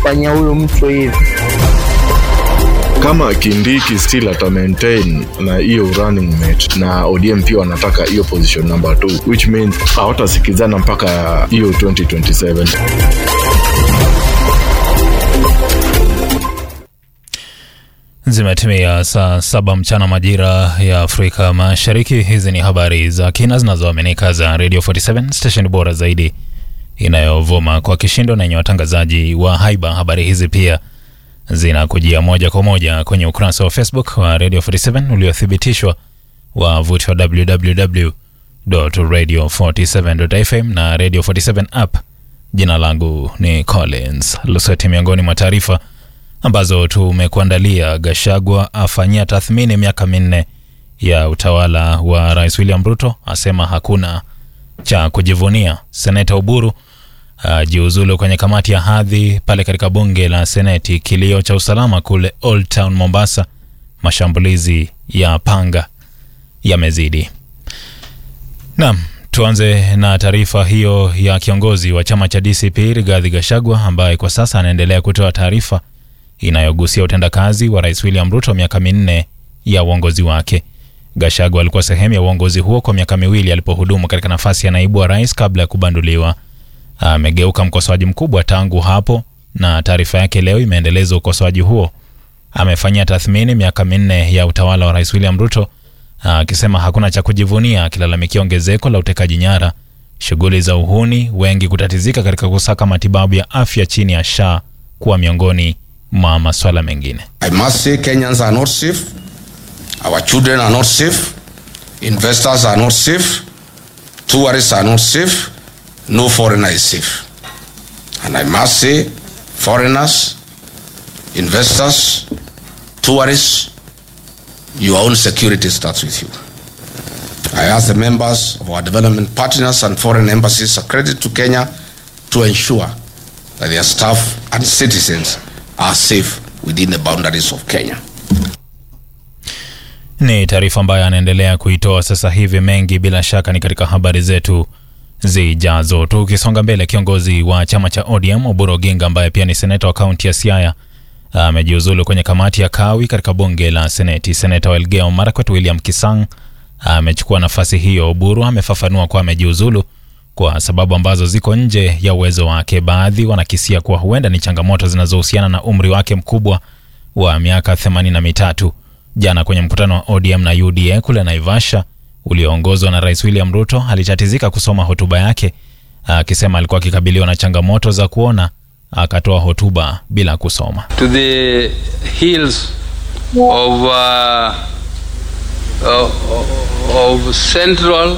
kufanyia huyu mtu hivi. kama Kindiki still ata maintain na hiyo running mate na ODM pia wanataka hiyo position number 2 which means hawatasikizana mpaka hiyo 2027. Zimetimia saa saba mchana majira ya Afrika Mashariki. Hizi ni habari za kina zinazoaminika za Radio 47 station bora zaidi inayovuma kwa kishindo na yenye watangazaji wa haiba. Habari hizi pia zinakujia moja kwa moja kwenye ukurasa wa Facebook wa Radio 47 uliothibitishwa wavuti wa www.radio47.fm na Radio 47 app. Jina langu ni Collins Lusweti. Miongoni mwa taarifa ambazo tumekuandalia: Gashagwa afanyia tathmini miaka minne ya utawala wa Rais William Ruto, asema hakuna cha kujivunia. Seneta Uburu ajiuzulu kwenye kamati ya hadhi pale katika bunge la Seneti. Kilio cha usalama kule Old Town Mombasa, mashambulizi ya panga yamezidi. Naam, tuanze na taarifa hiyo ya kiongozi wa chama cha DCP Rigathi Gachagua ambaye kwa sasa anaendelea kutoa taarifa inayogusia utendakazi wa Rais William Ruto miaka minne ya uongozi wake. Gachagua alikuwa sehemu ya uongozi huo kwa miaka miwili alipohudumu katika nafasi ya naibu wa rais kabla ya kubanduliwa. Amegeuka mkosoaji mkubwa tangu hapo, na taarifa yake leo imeendeleza ukosoaji huo. Amefanyia tathmini miaka minne ya utawala wa Rais William Ruto akisema hakuna cha kujivunia, akilalamikia ongezeko la utekaji nyara, shughuli za uhuni, wengi kutatizika katika kusaka matibabu ya afya chini ya SHA kuwa miongoni mwa maswala mengine. I must say Kenyans are not safe. Our children are not safe. Investors are not safe. Tourists are not safe. No foreigner is safe. And I must say, foreigners, investors, tourists, your own security starts with you. I ask the members of our development partners and foreign embassies accredited to Kenya to ensure that their staff and citizens are safe within the boundaries of Kenya. Ni taarifa ambayo anaendelea kuitoa sasa hivi. Mengi bila shaka ni katika habari zetu zijazo. Tukisonga mbele, kiongozi wa chama cha ODM Oburu Oginga ambaye pia ni seneta wa kaunti ya Siaya amejiuzulu kwenye kamati ya kawi katika bunge la Seneti. Seneta wa Elgeyo Marakwet William Kisang amechukua nafasi hiyo. Oburu amefafanua kuwa amejiuzulu kwa sababu ambazo ziko nje ya uwezo wake. Baadhi wanakisia kuwa huenda ni changamoto zinazohusiana na umri wake mkubwa wa miaka themanini na mitatu. Jana kwenye mkutano wa ODM na UDA kule Naivasha ulioongozwa na Rais William Ruto, alitatizika kusoma hotuba yake akisema alikuwa akikabiliwa na changamoto za kuona, akatoa hotuba bila kusoma. to the hills of, uh, of, of central